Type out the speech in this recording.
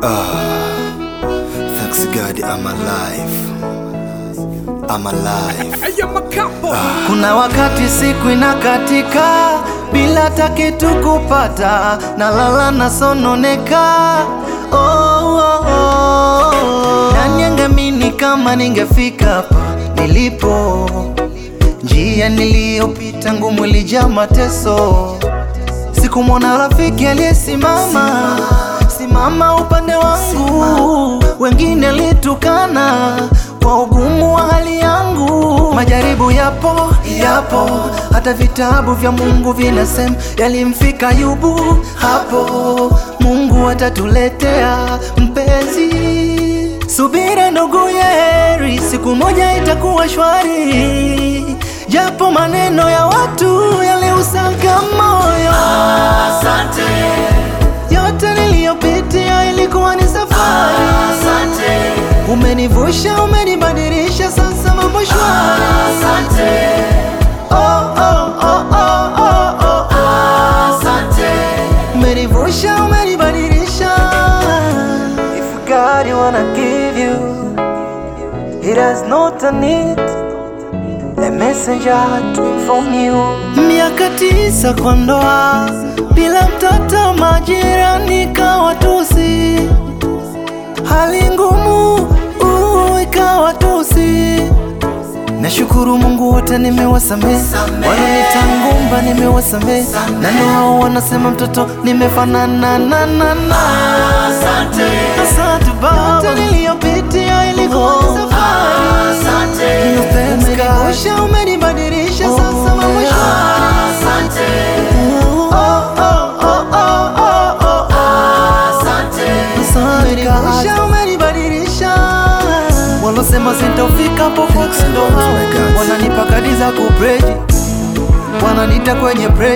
Thanks God I'm alive. I'm alive. Kuna wakati siku inakatika bila hata kitu kupata, nalala nasononeka. Oh, oh, oh. Nani angeamini kama ningefika hapa nilipo? Njia niliyopita ngumu ilijaa mateso, sikumwona rafiki aliyesimama simama upande wangu, wengine litukana kwa ugumu wa hali yangu. Majaribu yapo yapo, hata vitabu vya Mungu vinasema yalimfika Ayubu. Hapo Mungu atatuletea mpenzi. Subira ndugu yeri, siku moja itakuwa shwari, japo maneno ya watu yaliusaga moyo. Asante yote niliyopitia ilikuwa ni safari. Asante, umenivusha, umenibadilisha, sasa mambo shwari. Asante, oh, oh, oh, oh, oh, oh. Asante, umenivusha, umenibadilisha. If God you wanna give you, it has not a need a messenger to inform you. Miaka tisa kwa ndoa bila mtoto, majirani kawa tusi, hali ngumu uh, ikawa tusi. Nashukuru Mungu wote nimewasamehe, wananita ngumba nimewasamehe, na ndio hao wanasema mtoto nimefanana na na na. Asante, asante Baba, yote niliyopitia ilikuwa ni safari. Asante, umenivusha, umenibadilisha, sasa mambo shwari. Asante, oh, oh, oh, oh, oh, oh. Asante, umenivusha, umenibadilisha. Walosema sintofika popote ndo hao wananipa kadi za kubreji, wananita kwenye break